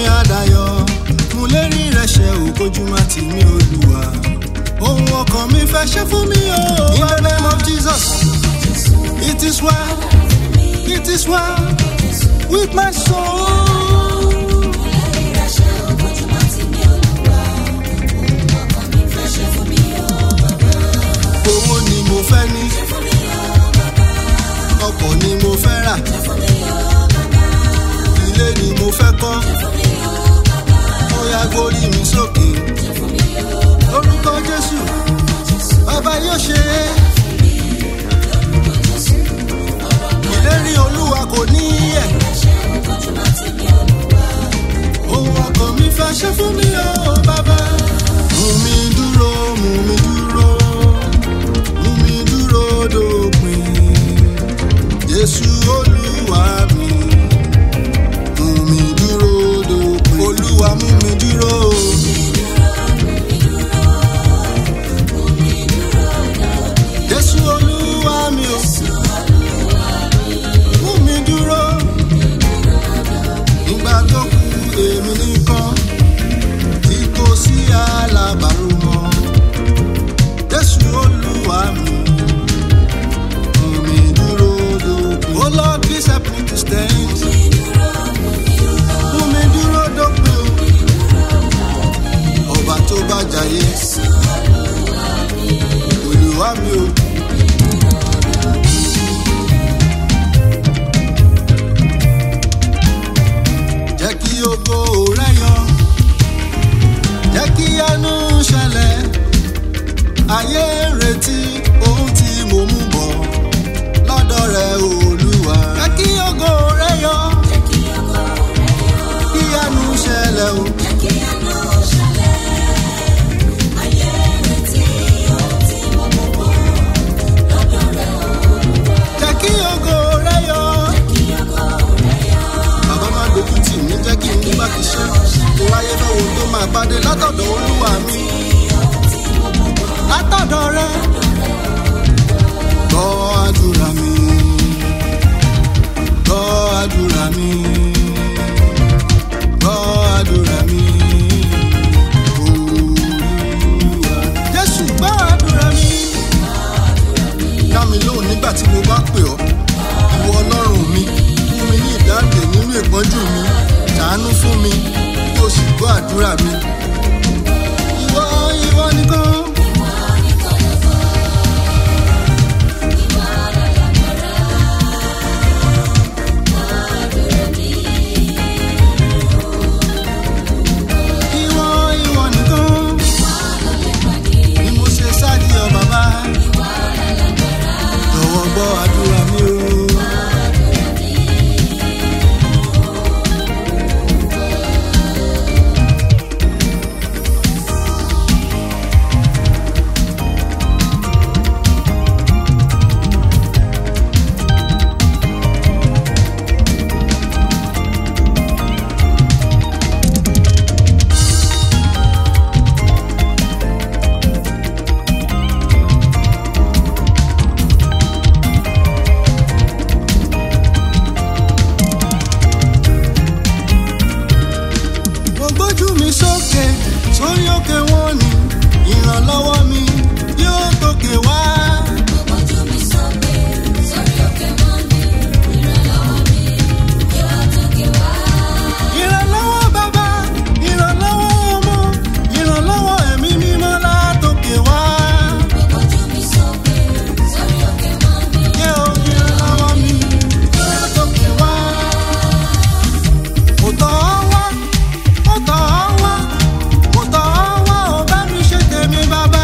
mi àdáyọ mo lérí rẹ ṣe òkojú má tì mí olúwa ohun ọkàn mi fẹ́ ṣe fún mi o. in the name of jesus it is well it is well with my soul. owó ni mo fẹ́ ní ọkọ̀ ni mo fẹ́ rà ilé ni mo fẹ́ kọ́ ó yá gbórí mi sókè lórúkọ jésù bàbá yóò ṣe é ìlérí olúwa kò ní yẹ ohun ọkàn mi fẹ́ ṣe fún mi o bàbá mú mi dúró mú mi dúró mú mi dúró dópin jésù olúwa mi mú mi dúró dópin olúwa mú mi dúró. jésù olúwa mi o mú mi dúró nígbà tó kù èmi nìkan tí kò sí alábàárò mọ́ jésù olúwa mi mú mi dúró dópin. oh lord please help me to stand. mú mi dúró dópin o ọba tó bá jayé olúwa mi o. jẹ́ kí ogo rẹ yọ jẹ́ kí àánú ṣẹlẹ̀ ayé ń retí ohun tí mo mú bọ̀ lọ́dọ̀ rẹ olúwa. jẹ́ kí ogo rẹ yọ kí àánú ṣẹlẹ̀ o. jẹ́ kí ogo rẹ yọ. bàbá má dojú tì mí jẹ́ kí n ní bá ti ṣe. mo wáyé fẹ́ wo tó máa pàdé látọ̀dọ̀ olúwa mi. látọ̀dọ̀ rẹ. gbọ́ àdúrà mi. gbọ́ àdúrà mi. gbọ́ àdúrà mi. Olúwa. Jésù gbọ́ àdúrà mi. Dá mi lóhùn nígbà tí mo bá pè ọ́. Ìwọ ọlọ́run mi, fún mi ní ìdáǹdè nínú ìpọ́njú mi. Ṣàánú fún mi, kí o sì gbọ́ àdúrà mi. Ìwọ ìwọ nìkan. Ìwọ ìwọ nìkan. Ni mo ṣe sáàdì ọ bàbá. Jọ̀wọ́ gbọ́ àdúrà mi o. mo gbójú mi sókè sórí òkè wọn ni ìrànlọ́wọ́ mi yóò tókè wá. ìrànlọ́wọ́ bàbá ìrànlọ́wọ́ ọmọ ìrànlọ́wọ́ ẹ̀mí mímọ́ látòkè wá. yé o ìrànlọ́wọ́ mi yóò tókè wá. kò tọ́ wá kò tọ́ wá kò tọ́ wá ò bá mi ṣe tèmi bàbá.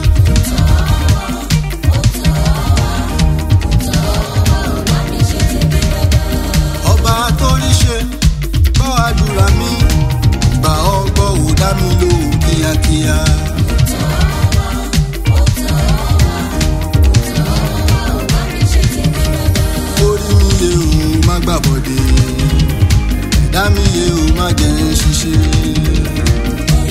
ọba torí ṣe gbọ́ àdúrà mi gbà ọ́ gbọ́ ò dá mi lóhùn kíákíá. orí mi yé o má gbàbọ̀dé ẹ̀dá mi yé o má jẹ́ ń ṣiṣẹ́.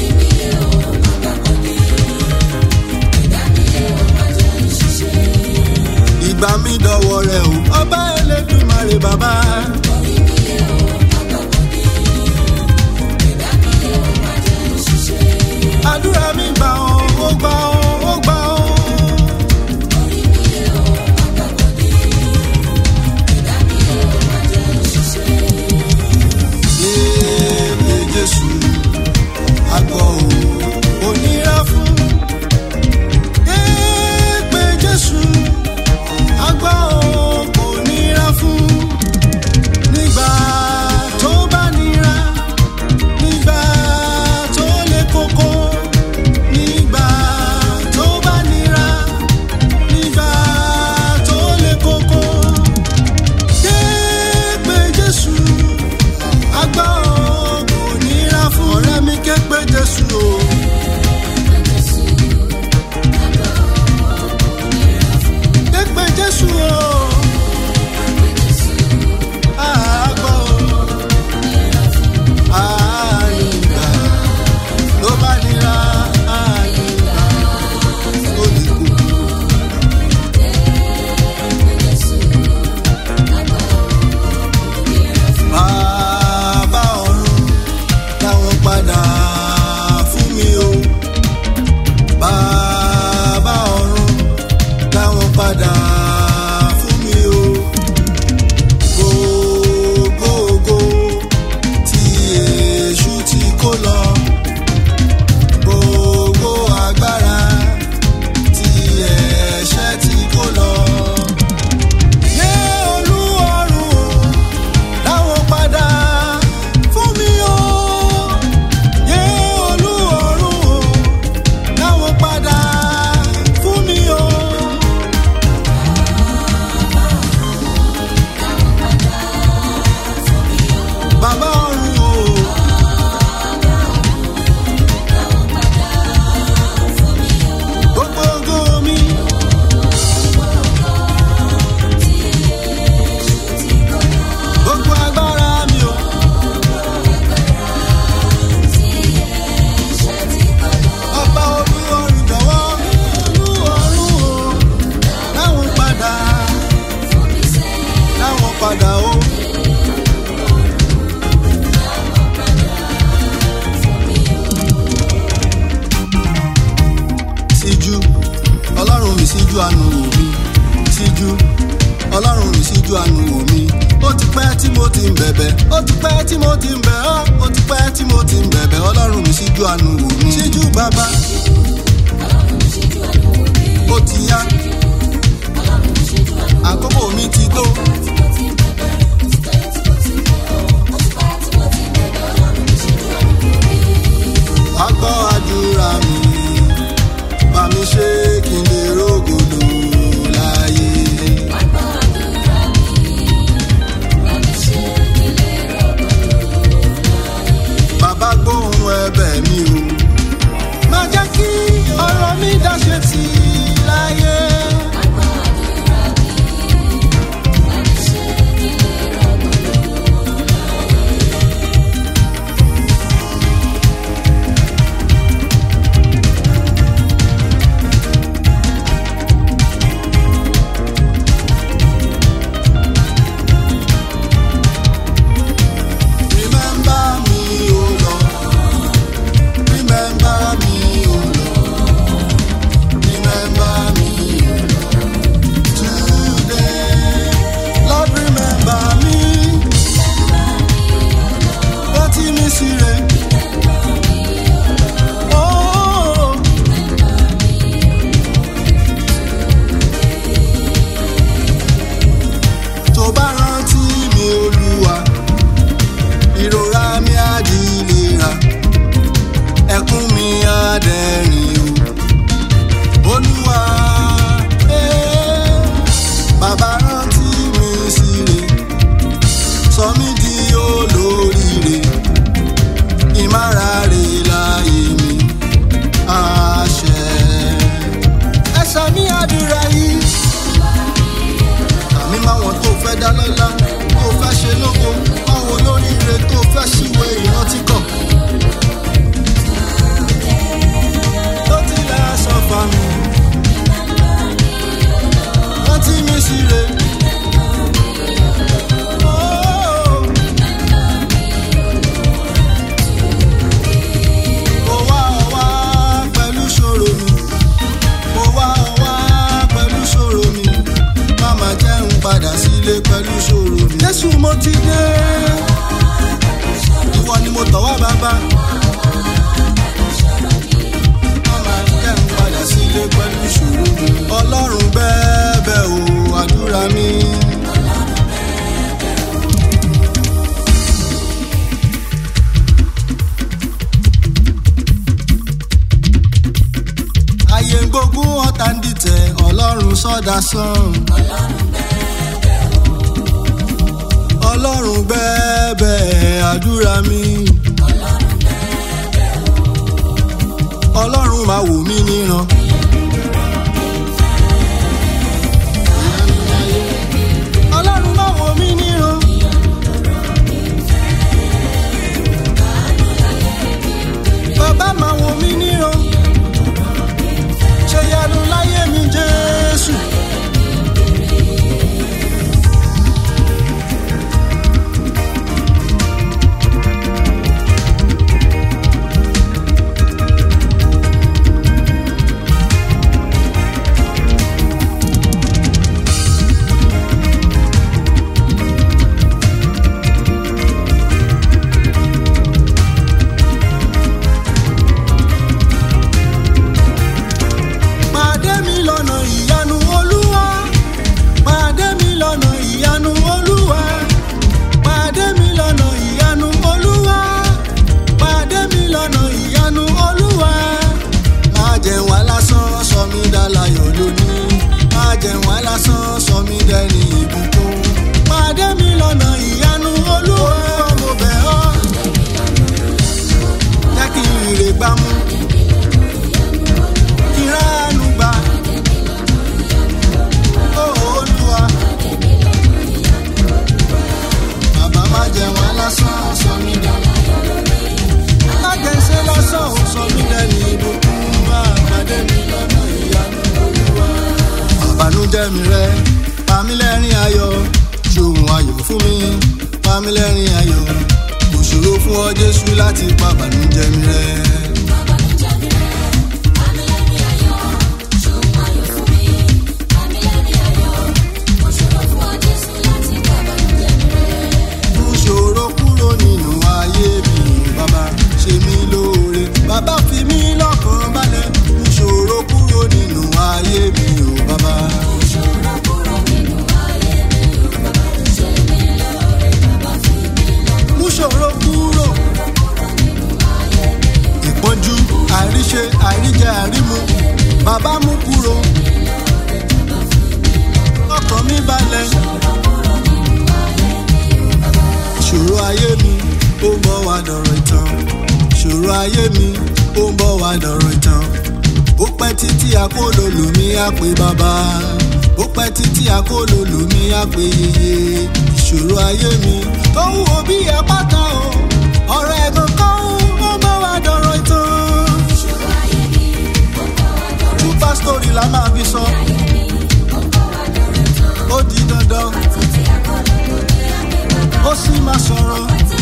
ìgbà mi dọ̀wọ́ rẹ o ọba ẹlẹ́dùnmarè bàbá. kó lọ gbogbo agbára tí ẹ̀ṣẹ̀ tí kó lọ. Yé Olúwarun o, dáwọn padà fún mi o. Yé Olúwarun o, dáwọn padà fún mi o. Bàbá ọ̀run o. Gbogbo ògo mi. Gbogbo agbára mi o. Ọba Olúwarun jọ̀wọ́ Olúwarun o. Dáwọn padà. Dáwọn padà o. síjú ọlọ́run mi síjú àánú wò mí síjú ọlọ́run mi síjú àánú wò mí ó ti pẹ́ tí mo ti ń bẹ̀bẹ̀ ó ti pẹ́ tí mo ti ń bẹ̀ ọ́ ó ti pẹ́ tí mo ti ń bẹ̀bẹ̀ ọlọ́run mi síjú àánú wò mí síjú bàbá ó ti yá àkókò mi ti tó wá gbọ́ àdúrà mi bá mi ṣe kí n lè rógòdò láyé. bàbá gbóhùn ẹ̀bẹ̀ mi o. má jẹ́ kí ọ̀rọ̀ mi dáṣe tì í láyé. Remember me, O Lord. Remember me, O Lord. Remember me, O Lord. Today, Lord, remember me. Rántí mi sí rẹ̀. Oh, tó bá rántí mi, Olúwa ìrora mi á di ìlera ẹkún mi á dẹ̀rìn o olúwa eh, bàbá rántí mi síre sọ mí di olóríire ìmárare láyé mi àṣẹ ẹ ṣàmì àdúrà yìí àmì máwọn tó fẹ́ dá lọ́lá tó fẹ́ ṣe lógo máwọn olóríire tó fẹ́ ṣìwé ìrántí kàn. tó tilẹ̀ sọ fà mí rántí mi sí re. Oh. Mo wá ọ wá pẹ̀lú ṣòro mi. Mo wá ọ wá pẹ̀lú ṣòro mi. Máma jẹ́ ń padà sílé pẹ̀lú ṣòro mi. Jésù mo ti dé. Ìwọ ni mo tọ̀ wá bàbá. Máma jẹ́ ń padà sílé pẹ̀lú ṣòro mi. Ọlọ́run bẹ́ẹ̀bẹ̀ o, àdúrà mi. Ayé ń gbógun ọ̀tá ń dìtẹ̀, Ọlọ́run sọ́dà sàn. Ọlọ́run bẹ́ẹ̀bẹ̀ àdúrà mi. Ọlọ́run máa wò mí níran. Ọlọ́run máa wò mí níran. Bàbá máa wò mí níran. Ṣé yanu láyé mi Jésù? gbá mú ìránú gbà ó olúwa bàbá má jẹ wọn lásán sọ mí dànù lágẹ̀ẹ́sẹ̀ lásán ò sọ mí lẹ́nu ìbùkún máa pàdé mi lọ́nà ìyanu olúwa. àbànújẹ́ mi rẹ pamílẹ́rìn ayọ̀ ṣòun ayọ̀ fún mi pamílẹ́rìn ayọ̀ kò ṣòro fún ọ jésù láti pa àbànújẹ́ mi rẹ. mú ṣòro kúrò nínú ayé mi ò bàbá ṣe mí lóore bàbá fi mí lọ́kàn balẹ̀ mú ṣòro kúrò nínú ayé mi ò bàbá. mú ṣòro kúrò ìpọ́njú àríṣe àríjẹ àrímu bàbá mú kúrò ọkàn mi balẹ̀ ṣòro ayé mi ó ń bọ̀ wá dọ̀rọ̀ ìtàn ṣòro ayé mi ó ń bọ̀ wá dọ̀rọ̀ ìtàn ó pẹ́ títí akólólù mi á pé bàbá ó pẹ́ títí akólólù mi á pé yeye ìṣòro ayé mi tó ń wo bí ẹ̀pátá o ọ̀rọ̀ ẹ̀gàn kan ó ń bọ̀ wá dọ̀rọ̀ ìtàn super story la máa fi sọ ó di dandan ó sì máa sọ̀rọ̀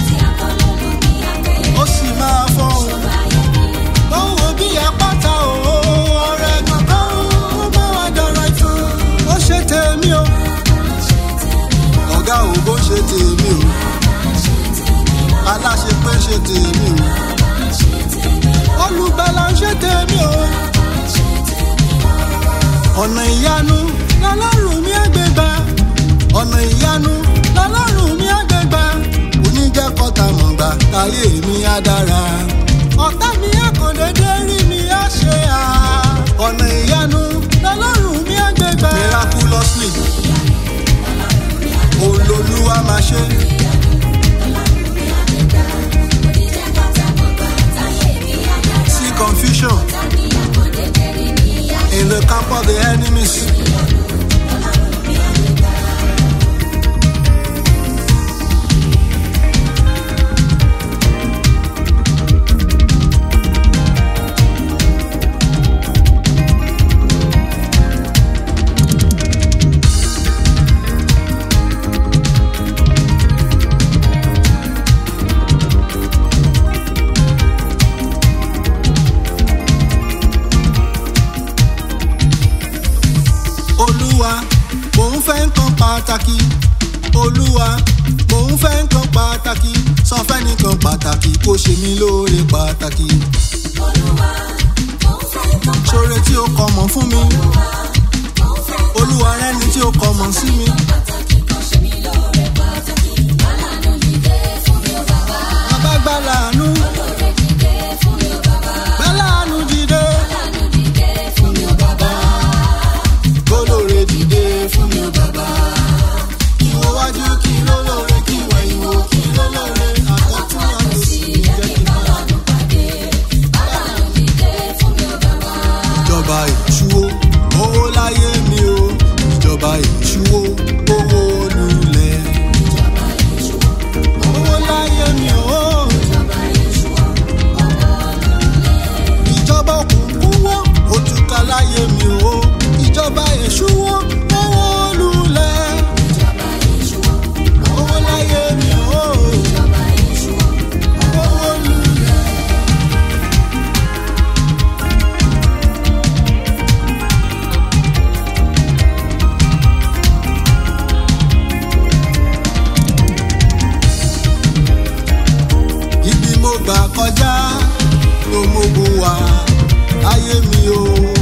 ó sì máa fọ́hùn. ó wo bí apáta o ọ̀rẹ́ kankan ó bá wa dọ̀rọ̀ ìtàn. ó ṣe tèmi o ọ̀gá ò bó ṣe tèmi o aláṣẹ pé ṣe tèmi o olùgbàlà ń ṣe tèmi o ọ̀nà ìyanu lọ́lọ́run mi àgbègbà ọ̀nà ìyanu lọ́lọ́run mi àgbègbà oníjẹ́ kọ́ta mọ̀gbà táyé mi á dára ọ̀tá mi àkàndédé rí mi á ṣe à ọ̀nà ìyanu lọ́lọ́run mi àgbègbà miraculously olólùwà máa ṣe. See confusion in the camp of the enemies. olúwa mò ń fẹ́ nǹkan pàtàkì olúwa mò ń fẹ́ nǹkan pàtàkì sọ fẹ́ nǹkan pàtàkì kó ṣe mí lóore pàtàkì ṣoore tí ó kọ mọ̀ fún mi olúwa rẹ́ni tí ó kọ mọ̀ sí mi. bàbá gbàlànú gbàlànú dìde fún mi ò bàbá kólóore dìde fún mi ò bàbá. Ìwọ wájú kí ló lóore kí ìwọ ìwò kí ló lóore àkọ́tún àtòsí jẹ́ kí n bá lù pàdé. Ìjọba ìṣúwó owó láyé mi o. Ìjọba ìṣúwó owó lulẹ̀. Owó láyé mi o. Ìjọba òkùnkùn wọ́ òtúkà láyé mi o. Ìjọba èṣù wọ́ owó lulẹ̀. Owó láyé mi o. Owó lulẹ̀. ibi mo gbà kọjá ló mógun wá ayé mi o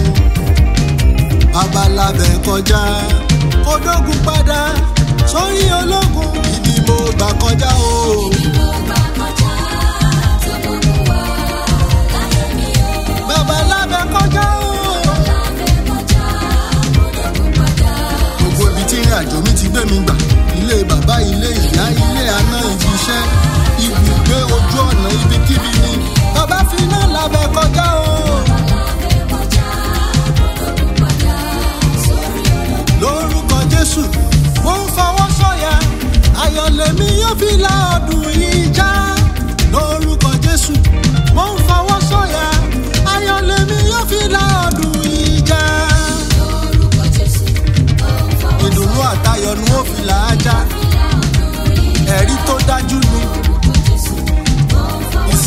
babalábẹ kọjá kódógun padà sórí ológun ibi mo gbà kọjá o babalábẹ kọjá o gbogbo ibi tí ìrìn àjò mi ti gbé mi gbà ilé bàbá ilé ìyá ilé àná ibi iṣẹ́ ibùgbé ojú ọ̀nà ibikíbi ni bàbá fi iná lábẹ́ kọ́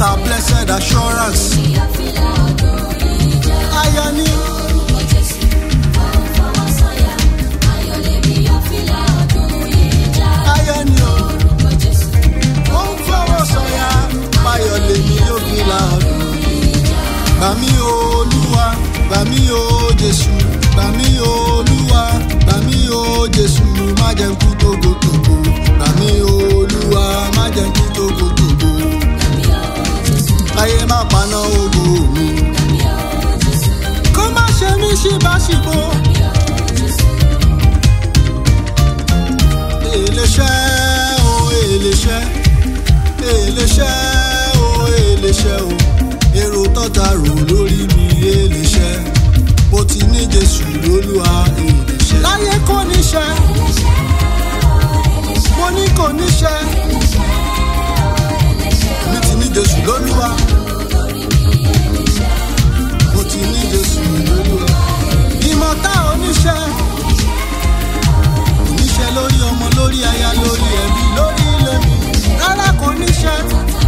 her blessed assurance. Ayọ̀ ni ayọ̀ ni o. Ó ń fọwọ́ sọ̀yà báyọ̀ lèmi yóò fi la ọdún. Gbà mí o Olúwa, gbà mí o Jésù, gbà mí o Olúwa, gbà mí o Jésù, má jẹ́ kú tógótógó. Gbà mí o Olúwa, má jẹ́ kú tógótógó. Láyé má paná ògo mi. Kó má ṣe mí ṣíbáṣíbó. Èléṣẹ́ o, èléṣẹ́, èléṣẹ́ o, èléṣẹ́ o. Èrò tọ́ta rò lórí mi èléṣẹ́. Mo ti ní Jésù lólúwa èléṣẹ́. Láyé kò níṣẹ́, mo ní kò níṣẹ́. Mi ti ní Jésù lólúwa. Mo ti ní Jésù lólúwa. Ìmọ̀ta oníṣẹ́. Oníṣẹ́ lórí ọmọ lórí aya lórí ẹbí lórí ilé mi. Rárá kò níṣẹ́.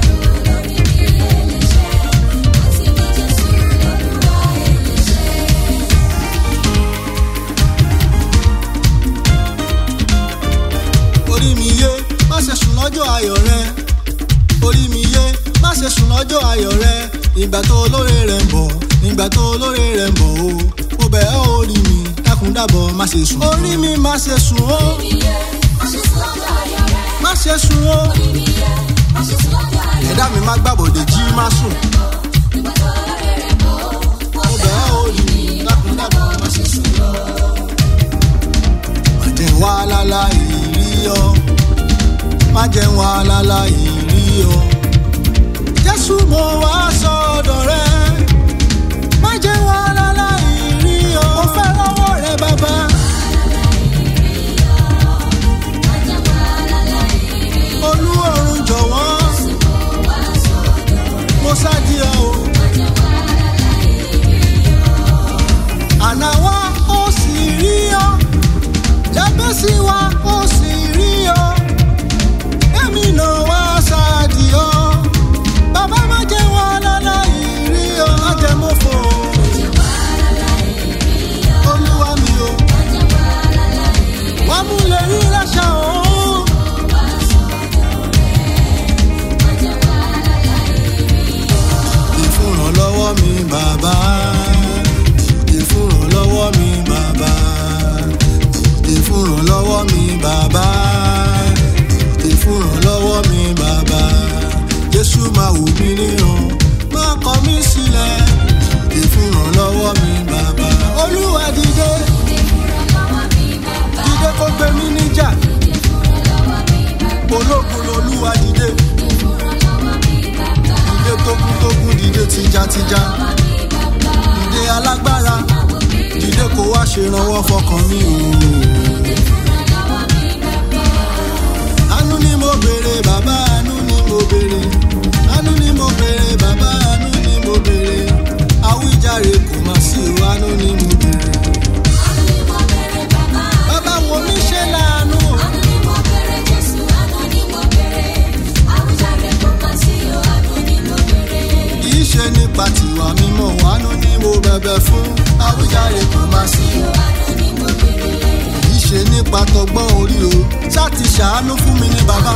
orí mi yé má ṣe sùn lọ́jọ́ ayọ̀ rẹ orí mi yé má ṣe sùn lọ́jọ́ ayọ̀ rẹ ìgbà tó olóore rẹ̀ ń bọ̀ ìgbà tó olóore rẹ̀ ń bọ̀ o mo bẹ̀ ọ́ orí mi dákun dábọ̀ má ṣe sùn. orí mi má ṣe sùn o má ṣe sùn o ẹ̀dá mi má gbàbọ̀dẹ̀ jí má sùn. mo bẹ̀ ọ́ orí mi dákun dábọ̀ má ṣe sùn lọ. má jẹ́ wá láláì rí ọ má jẹ́ wá láláì rí ọ. jésù mo wá sọ́dọ̀ rẹ má jẹ́ wá láláì rí ọ. mo fẹ́ lọ́wọ́ rẹ bàbá. olúwarun jọ̀wọ́ mo ṣáàdì ọ o. àná wa ó sì rí ọ jábẹ́sì wa ó sì rí ọ èmi náà wá ṣáàdì ọ bàbá má jẹ́ wọn láláì rí ọ má jẹ́ mo fò olúwa mi o wàá mú lè rí láṣà o. ìfúnrànlọ́wọ́ mi bàbá ìfúnrànlọ́wọ́ mi bàbá ìfúnrànlọ́wọ́ mi bàbá ìfúnrànlọ́wọ́ mi bàbá jésù máa wù mí níran má kọ̀ mí sílẹ̀ ìfúnrànlọ́wọ́ mi bàbá olúwa dìde dìde kó gbé mi níjà ológun lolúwa dìde dìde tógúntógún dìde tìjàtìjà dìde alágbára dìde kó wá ṣèrànwọ́ fọkàn mi o. àánú ni mo béèrè bàbá àánú ni mo béèrè àánú ni mo béèrè bàbá àánú ni mo béèrè àwíjàre kò má sí o àánú ni mo béèrè. bàbá wo mi ṣe láàánú o. kì í ṣe nípa tiwa mímọ́ àánú ni mo bẹ̀bẹ̀ fún àwíjàre kò má sí o. kì í ṣe nípa tọgbọ́n orí o ṣáà ti ṣàánú fún mi ní bàbá.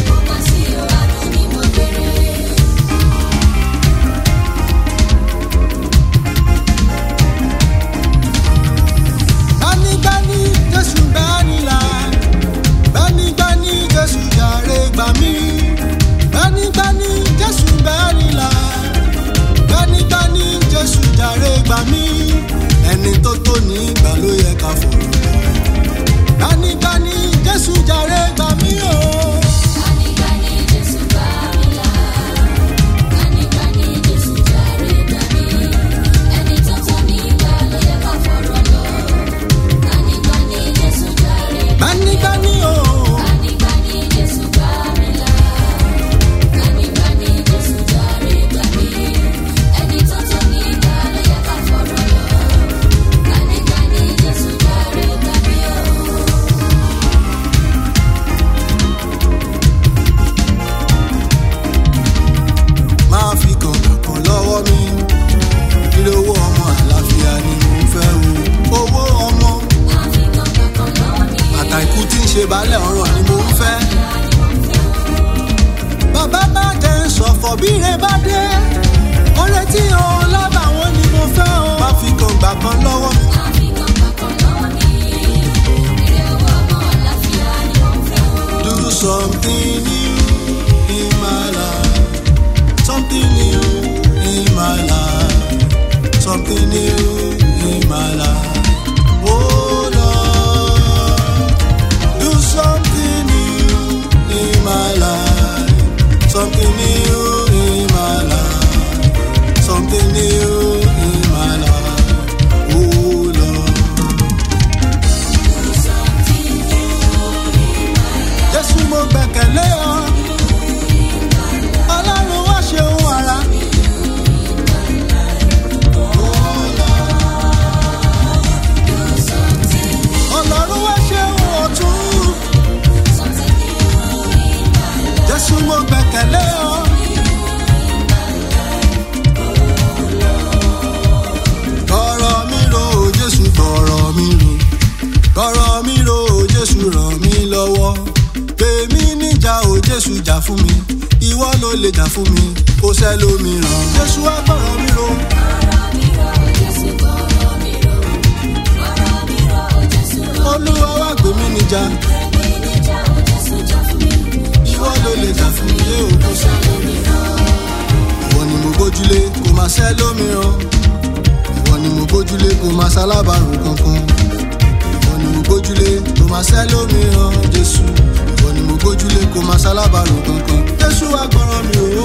gbanigbani jésù gbanila gbanigbani jésù jàre gbà mí gbanigbani jésù gbanila gbanigbani jésù jàre gbà mí ẹni tó tó ní ìgbà ló yẹ ká fọ̀rọ̀ lọ gbanigbani jésù jàre gbà mí o kan lọ́wọ́ mi. Do something new in my life. Something new in my life. Something new in my life. Oh Lord, do something new in my life. Something new in my life. Something new in my life. Oh Lord. Jésù mo gbẹ̀kẹ̀lé ọ. Ọlọ́run wá ṣe ohun àrà. Ọlọ́run wá ṣe ohun ọ̀tún. Jésù mo gbẹ̀kẹ̀lé ọ. Gbọ̀rọ̀ mi ro Jésù gbọ̀rọ̀ mi ro. Gbọ̀rọ̀ mi ro Jésù ràn mí lọ́wọ́. Pèmí níjà o Jésù jà fún mi. Ìwọ ló lè jà fún mi. Kò sẹ́lómìíràn. Jésù wá gbọ̀rọ̀ mi ro. Olúwa wá gbé mi níjà. Ìwọ ló lè jà fún mi. Yé o kò sẹ́lómìíràn. Ìwọ ni mo gbójúlé kò máa sẹ́lómìíràn. Ìwọ ni mo gbójúlé kò máa sálábàárò kankan. Ìwọ ni mo gbójúlé kò máa sẹ́lómìíràn. Jésù. Ìwọ ni mo gbójúlé kò máa sálábàárò kankan. Jésù wá gbọ́rọ̀ mi o.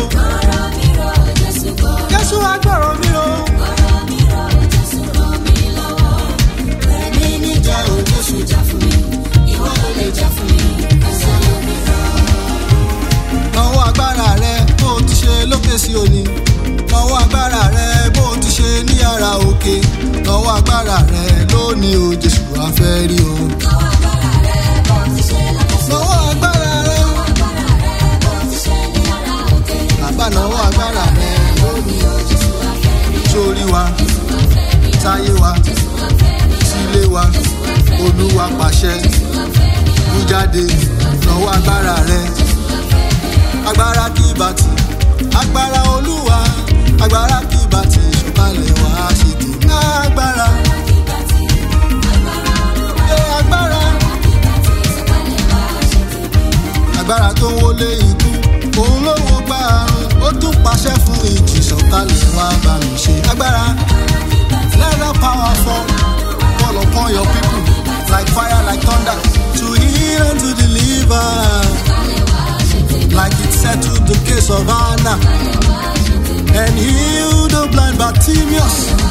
Jésù wá gbọ́rọ̀ mi o. Èmi níjà o Jésù jà fún mi. Ìwọ ló lè jà fún mi. Lọ́wọ́ agbára rẹ bó o ti ṣe lókè sí òní. Lọ́wọ́ agbára rẹ bó o ti ṣe ní yàrá òkè. Lọ́wọ́ agbára rẹ lónìí o Jésù wá fẹ́ rí o. Lọ́wọ́ agbára rẹ bàbá lọ́wọ́ agbára rẹ lónìí o Jésù wá fẹ́ rí o. Sórí wa, táyé wa, sílé wa, olúwa pàṣẹ. Mú jáde lọ́wọ́ agbára rẹ agbára kí bàtì agbára olúwa agbára kí bàtì ìṣọ̀kalẹ̀ wá ṣe tèmi. agbára ẹ agbára agbára tó ń wọlé ikú òun ló wo gbá àrùn ó tún pàṣẹ fún ìjì ìṣọ̀kalẹ̀ wá bá mi ṣe. agbára let that power fall fall upon your people like fire like thunder to heal and to deliver. like it settled the case of Anna and healed the blind Bartimaeus.